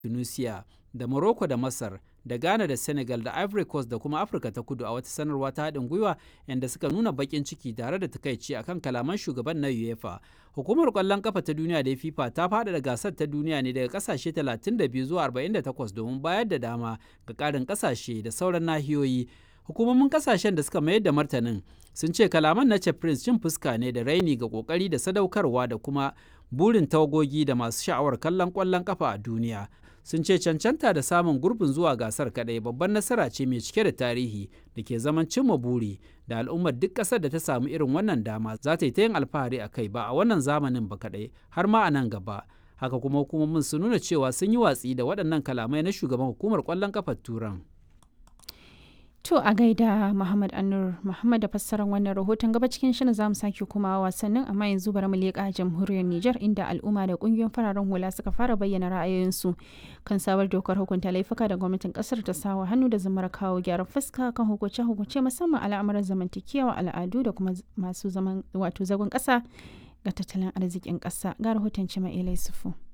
tunisia da morocco da masar da ghana da senegal da ivory coast da kuma afirka ta kudu a wata sanarwa ta haɗin gwiwa yadda suka nuna baƙin ciki tare da takaici akan kalaman shugaban na uefa hukumar ƙwallon kafa ta duniya da fifa ta faɗaɗa gasar ta duniya ne daga ƙasashe 32 zuwa 48 domin bayar da dama ga ƙarin ƙasashe da sauran nahiyoyi hukumomin ƙasashen da suka mayar da martanin sun ce kalaman na prince cin fuska ne da raini ga ƙoƙari da sadaukarwa da kuma burin tawagogi da masu sha'awar kallon ƙwallon kafa a duniya sun ce cancanta da samun gurbin zuwa gasar kadai babban nasara ce mai cike da tarihi da ke zaman cimma buri da al'ummar duk ƙasar da ta samu irin wannan dama za ta yi ta yin alfahari a kai ba a wannan zamanin ba kadai har ma a nan gaba haka kuma hukumomin sun nuna cewa sun yi watsi da waɗannan kalamai na shugaban hukumar ƙwallon kafar turan To a gaida Muhammad Anur Muhammad da fassarar wannan rahoton gaba cikin shirin zamu sake kuma wasannin amma yanzu bari mu leƙa jamhuriyar Nijar inda al'umma da kungiyoyin fararen hula suka fara bayyana ra'ayoyinsu kan sabar dokar hukunta laifuka da gwamnatin kasar ta sawa hannu da zamar kawo gyaran fuska kan hukunce hukunce musamman al'amuran zamantakewa al'adu da kuma masu zaman wato zagon ƙasa ga tattalin arzikin ƙasa ga rahoton Cima Ilai Sufu.